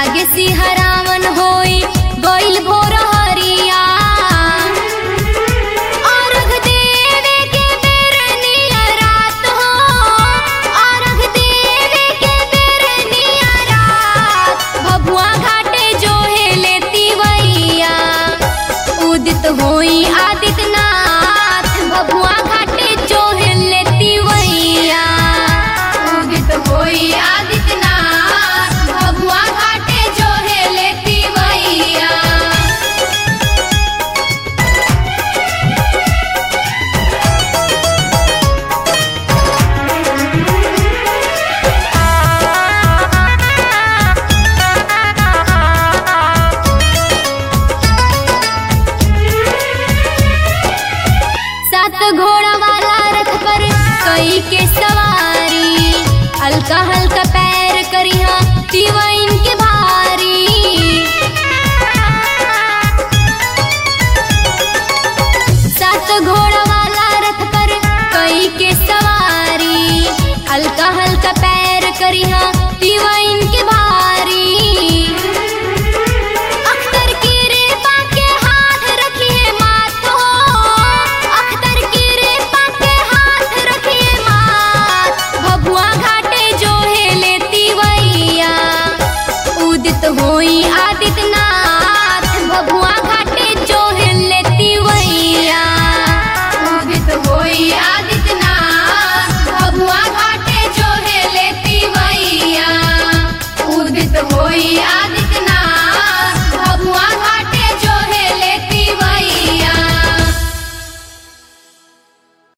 लागे सिहरावन होई गइल भोर हरिया अर्घ देवे के बेर निया रात हो अर्घ देवे के बेर निया रात भभुआ घाटे जोहे लेती वैया उदित होई आदित्यनाथ भभुआ घाटे जोहे लेती वैया उदित होई आदित्यनाथ भभुआ घाटे जोहे लेती वैया सात घोड़ा वाला रथ पर कई के सवारी हल्का हल्का पैर करिहा तिवैन के भारी सात घोड़ा वाला रथ पर कई के सवारी हल्का हल्का पैर करिहा तिवैन के भारी अख्तर की रेपा के हाथ रखिए मात हो अख्तर की रेपा के हाथ रखिए मात भभुआ घाटे जो है लेती वैया उदित होई आदित्यनाथ भभुआ